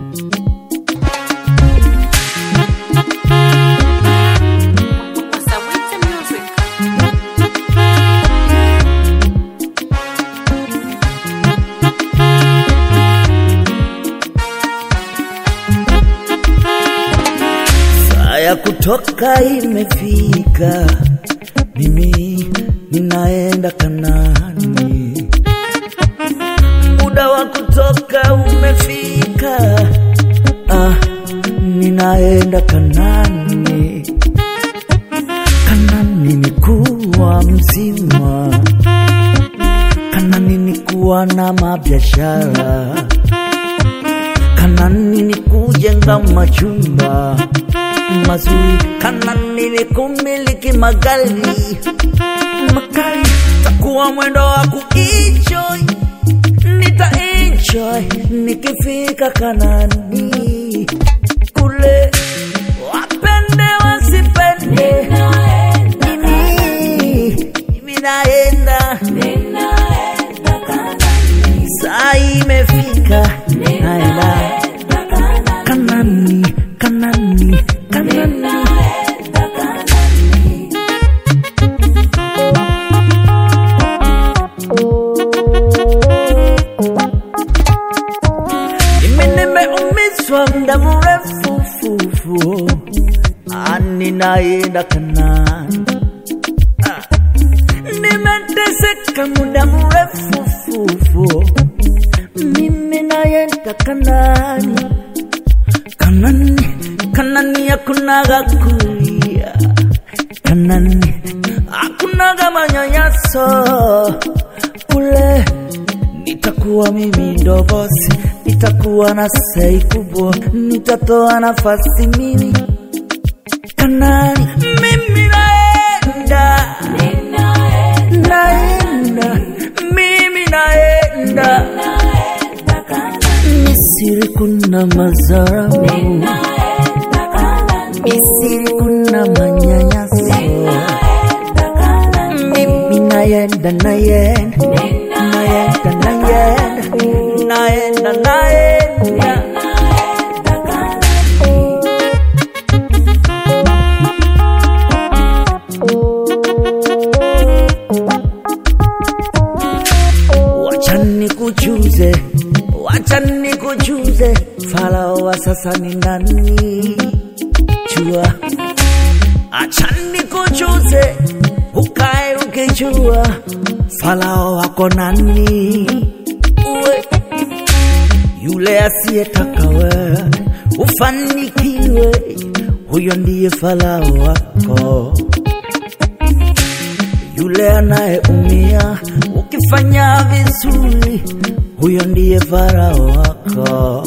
Wasawiti Music. Saa ya kutoka imefika, mimi ninaenda Kanani. Muda wa kutoka umefika, ah, ninaenda Kanani. Kanani ni kuwa mzima, Kanani ni kuwa na mabiashara, Kanani ni kujenga majumba mazuri, Kanani ni kumiliki magari magari, takuwa mwendo wa kuenjoy, nita enjoy nikifika Kanani kule, wapende wasipende, mimi mimi naenda saa imefika, naenda Kanani, Kanani, Kanani. Mimi nimeumizwa muda mrefu fufu, Ah, ninaenda Kanani. Ah, Nimeteseka muda mrefu fufu, mimi naenda Kanani. Kanani, Kanani hakunaga kulia, Kanani hakunaga manyanyaso kule nitakuwa mimi ndo bosi, nitakuwa na sei kubwa, nitatoa nafasi mimi Kanani, mimi naenda, naenda, mimi naenda Misiri kuna mazaramu, Misiri kuna manyanyaso, mimi naenda, naenda, naenda, naenda, naenda, naenda. Wacha nikujuze, wacha nikujuze, Farao wa sasa ni nani? Jua, acha nikujuze, ukae ukijua, Farao wako nani? Uwe yule asiyetaka wewe ufanikiwe, huyo ndiye Farao wako yule anayeumia ukifanya vizuri, huyo ndiye farao wako.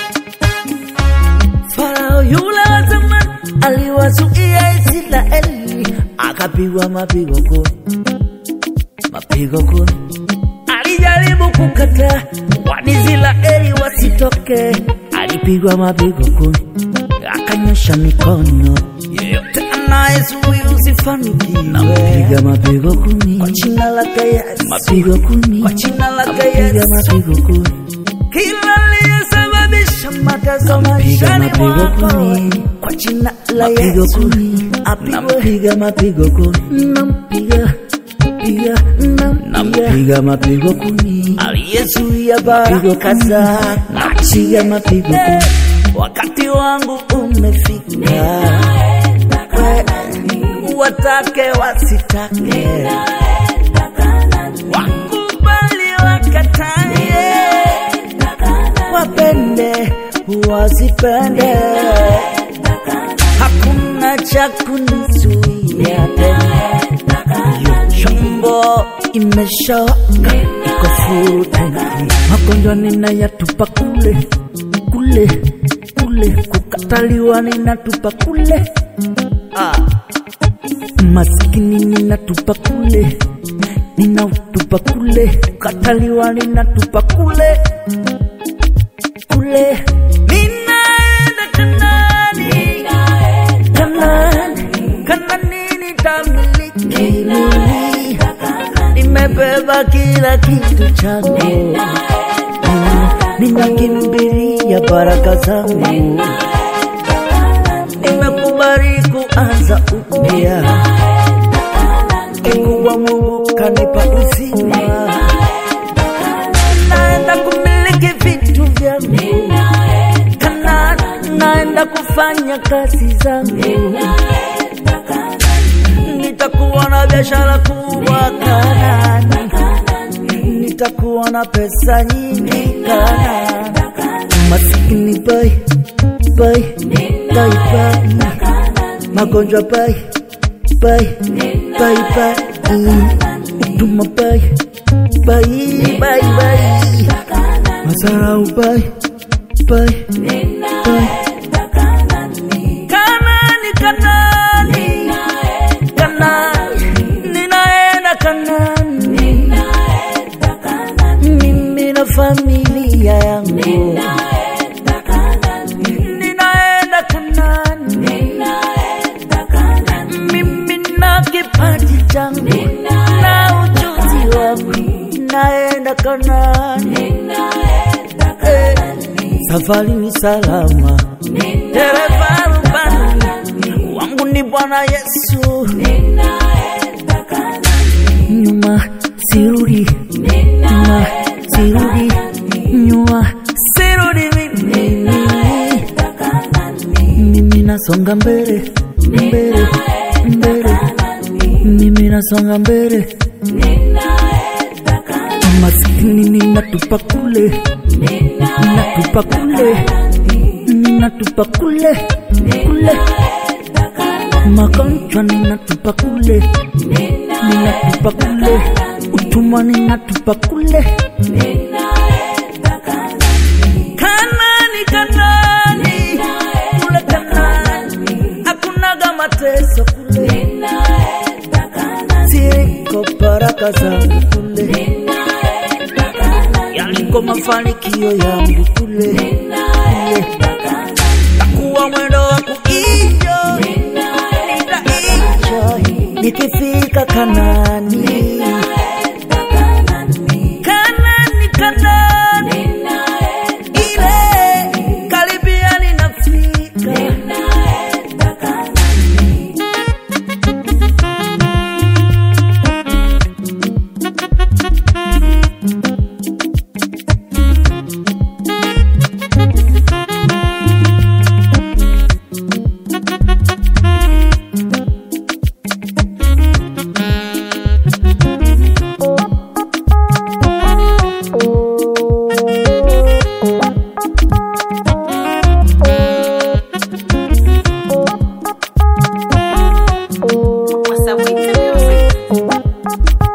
Farao yule wa zamani aliwazuia Israeli, akapigwa mapigo kumi, mapigo kumi. Alijaribu kukataa Waisraeli wasitoke, alipigwa mapigo kumi, akanyosha mikono. Yeyote anayezuia usifanikiwe, nampiga mapigo kumi kwa jina lake Yesu, mapigo kumi kwa jina lake Yesu, mapigo kumi kila aliyesababisha mateso maishani mwako kwa jina la Yesu nampiga mapigo kumi, nampiga piga nampiga mapigo kumi, aliyezuia baraka zako napiga mapigo kumi. Wakati wangu umefika, watake wasitake, wakubali wakatae, wapende wasipende, hakuna cha kunizuia tena. Hiyo chombo imeshawaka iko full tanki, magonjwa ninayatupa kule kule kule, kukataliwa ninatupa kule ah. Masikini ninatupa kule, ninautupa kule, kukataliwa ninatupa kule kule, ninaenda Kanani, Kanani, Kanani nitamiliki mimi, nimebeba kila kitu changu ninakimbilia baraka zangu, nimekubali kuanza upya. Kikubwa Mungu kanipa uzima, naenda kumiliki vitu vyangu Kana, naenda kufanya kazi zangu, nitakuwa na biashara kubwa Kanani, nitakuwa na pesa nyingi Kanani. Masikini bai bai bai bai, magonjwa bai bai bai bai, utuma bai bai bai bai, masarau bai bai bai. Kanani, Kanani, Kanani, ninaenda Kanani, mimi na familia yangu ninaenda Kanani, mimi na kipaji changu na ujuzi wangu, naenda Kanani. Eh, Safari ni salama, dereva rubani wangu ni Bwana Yesu, nyuma sirudi, nyuma sirudi, nyuma sirudi mimi, mimi nasonga mbele, mbele, mbele, mimi nasonga mbele, maskini ninatupa kule, ninatupa kule, ninatupa kule, kule, magonjwa ninatupa kule, ninatupa kule, utumwa ninatupa kule. Kanani, Kanani, kule Kanani, hakunaga mateso kule, ziko baraka zangu kule, yaliko mafanikio yangu kule, kule. takuwa mwendo wa kuenjoy, nitaenjoy nikifika Kanani. Kanani, Kanani, ile karibia ninafika. Wasawiti Music.